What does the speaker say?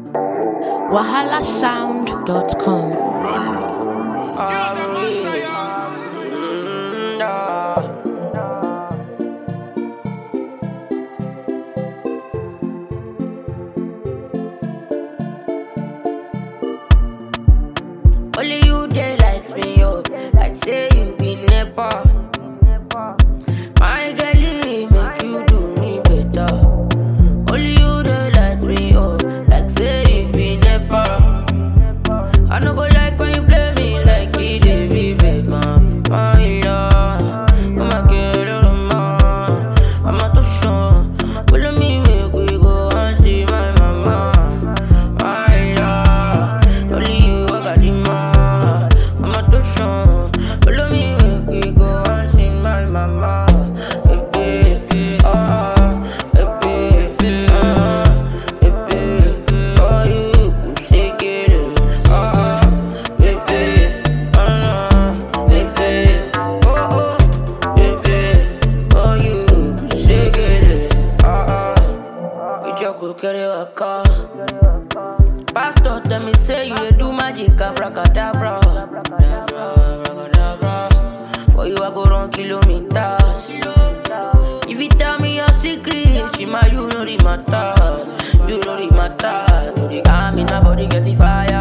wahalasound.com. Only you dey lights me up, like say you be nepa. My girlie make you do me better. Only you dey light me up, like say you be nepa. I no go like when you play me like it dey be Beckham. My love, oh my girl, oh my, I'm a touch Follow me, make we go and see my mama. My love, only you I got the man. I'm a touch Follow me, make we go and see my mama. Baby, ah, baby, ah, baby, oh you shake it, ah, baby, ah, baby, oh oh, baby, oh you shake it, ah ah, you just go carry a car. Pastor tell me say you dey do magic abracadabra. Abracadabra. For you I go run kilometers. If you tell me your secret, Shima you know the matter. You know the matter. To the army, nobody get the fire.